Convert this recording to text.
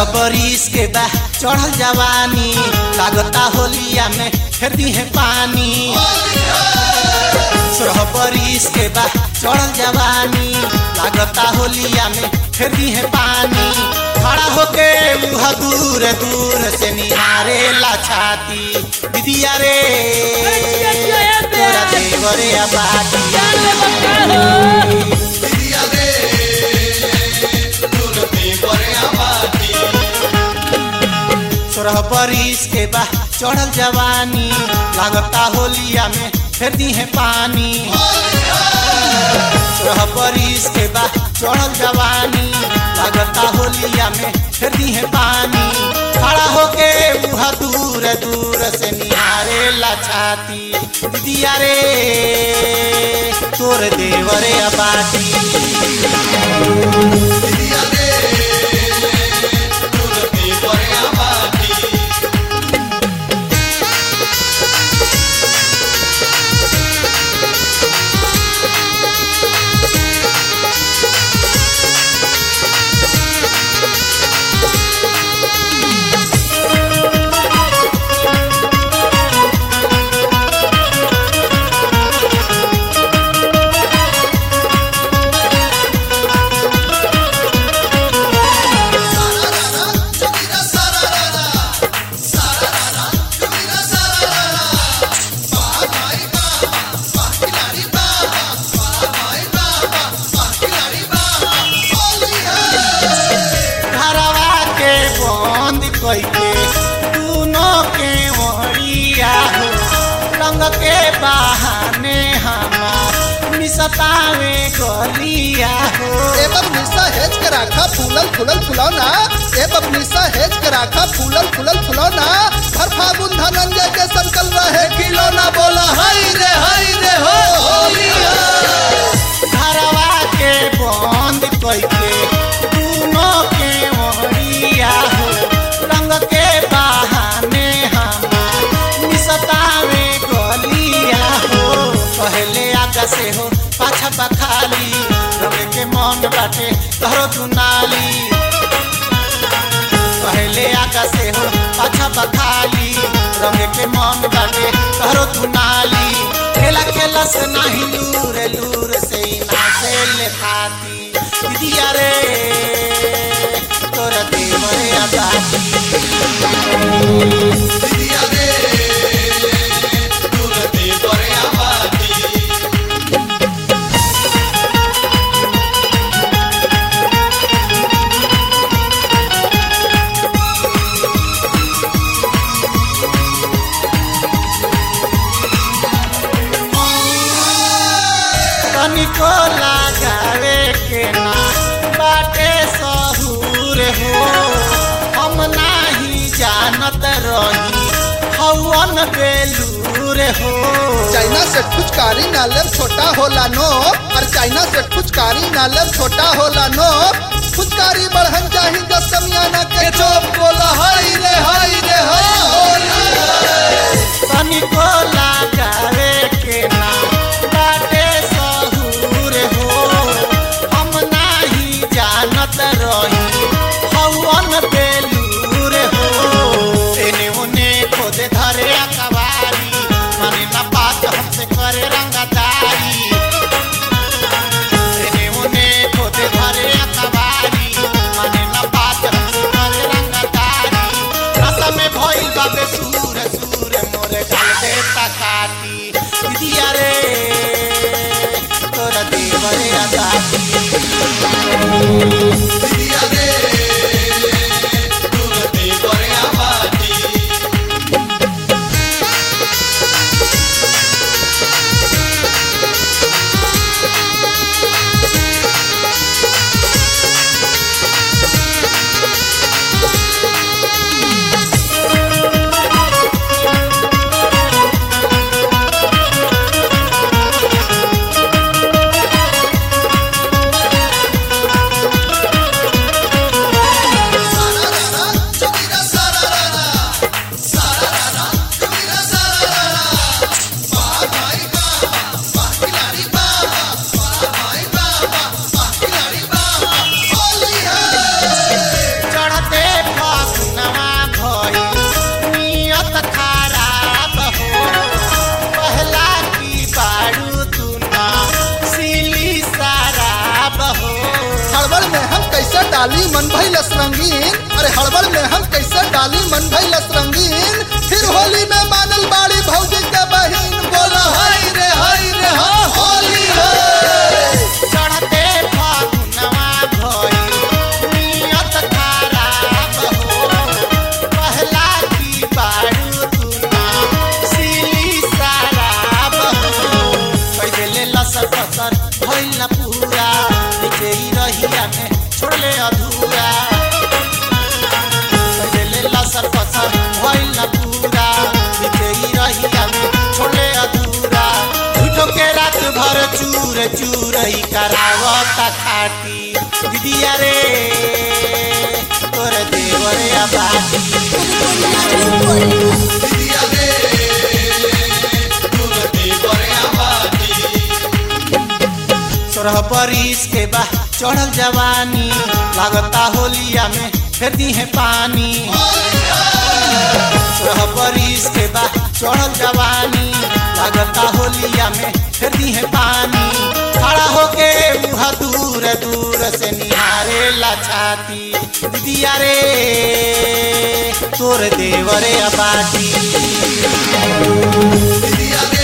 बरिस के बा चढ़ल जवानी लागता होलिया में फेर दी है पानी सोलह बरिस के बा चढ़ल जवानी लागता होलिया में फेर दी है पानी खड़ा होके मुह दूर दूर से निहारे ला छाती दीदिया रे तोरा देवरे आबादी सोलह बरिस के बा चढ़ल जवानी लागता होलिया में फेर दी है पानी सोलह बरिस के बा चढ़ल जवानी लागता होलिया में फेर दी है पानी खड़ा होके मुह दूर दूर से निहारे ला छाती दीदिया रे तोर देवरे आबादी घरवा के बंद कइके दोनों के वरिया हो रंग के बहाने हमार मिसतावे गलिया हो ए बबनीसा हेज के राखा फूलल फूलल फुलौना ए बबनीसा हेज के राखा फूलल फूलल फुलौना हर फागुन धनंजय के संकल रहे खिलौना बोला हाय रे हाय रे हो होलिया घरवा के बंद कइके दोनों के वरिया हो रंग के बहाने हमार मिसतावे गलिया हो पहले आगा से हो पाछा बखाली रंग के मन बाटे तोहरो दुनाली पहले आगा से हो पाछा बखाली रंग के मन बाटे तोहरो दुनाली खेला खेला से नहीं लूर लूर से ही ना से ले खाती दीदिया रे तोरा देवरे आबादी तनिको लगावे के ना बाटे सहूर हो हम नाही जानत रही हवन बेलूर हो चाइना से फुचकारी नालम छोटा होला नो और चाइना से फुचकारी नालम छोटा होला नो फुचकारी बढ़न चाही जब समियाना के चोप बोला हाय रे हाय रे हाय होलिया तनिको लगावे के ना बाटे सहूर हो हम नाही जानत रही हवन बेलूर हो एने ओने खोदे धरे अकबारी माने ना बात हमसे करे रंगदारी एने ओने खोदे धरे अकबारी माने ना बात हमसे करे रंगदारी रस में भइल बाबे सूर सूर मोरे गाल दे तका डाली मन भइलस रंगीन अरे हड़बड़ में हम कैसे डाली मन भइलस रंगीन फिर होली में मानल बाड़ी भौजी के बहिन बोला हाय रे हाय रे हाँ होली है चढ़ते फागुनवा भइल नियत खराब हो पहला की बारू तुना सिली शराब हो पहिले लसर पसर भइल न पूरा नीचे ही रहिया में छोड़ले अधूरा पहिले लसर पसर भइल न पूरा नीचे ही रहिया में छोड़ले अधूरा झूठो के रात भर चूर चूर ही करावता खाटी दीदिया रे तोर देवर आबादी सोरह बरिस के बा चढ़ल जवानी लागता होलिया में फेर दी है पानी सोरह बरिस के बा चढ़ल जवानी लागता होलिया में फेर दी है पानी खड़ा होके मुहा दूर दूर से निहारे ला छाती दीदिया रे तोर देवरे अबाटी दीदिया रे